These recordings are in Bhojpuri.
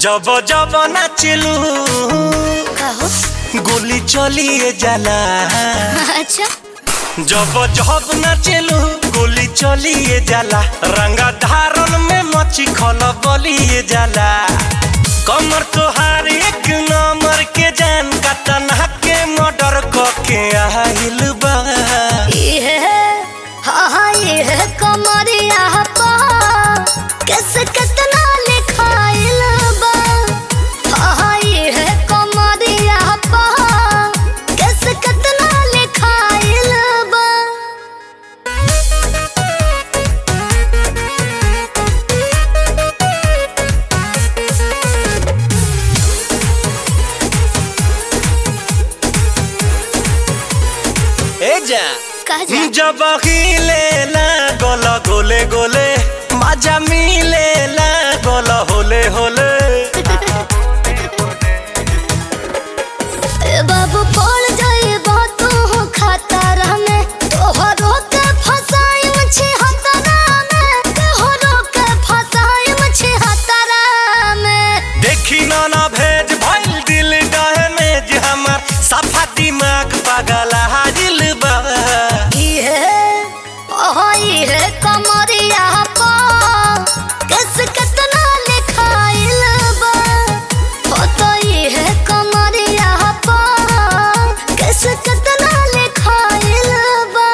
जब जब नाचलू कहो गोली चलिए जाला अच्छा जब जब नाचलू गोली चलिए जाला रंगा धारन में मची खल बलिए जाला कमर तोहार एक नंबर के जान का तनहा के मर्डर के आहिल बा ये हाँ हाँ ये कमरिया पा कैसे कितना लिखाइल बा हाँ हाँ ये कमरिया पा कैसे कितना लिखाइल बा ए जा कह जा जब हिले ला गोल गोले गोले मजा मिले ला गोल होले होले ए बाबू पड़ जाए बातों हो खतरा में तोहरो के फसाई मछी हतरा में तोहरो के फसाई मछी हतरा में देखी ना ना भेज भइल दिल डहे में जे हमर सफा दिमाग पागल हाजिल बा ये ओहो ये कमरिया पा कैस कितना लिखाइल बा हो तो ये कमरिया पा कैस कितना लिखाइल बा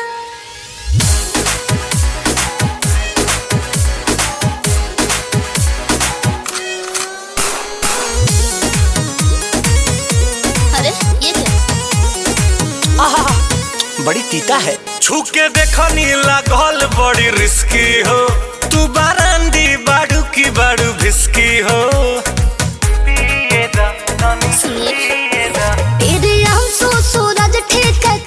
अरे ये क्या आहा, बड़ी तीता है छू के देखनी लागल बड़ी रिस्की हो तू बारांदी बाड़ू की बाड़ू भिस्की हो सुनिए तेरे हम सो सूरज ठीक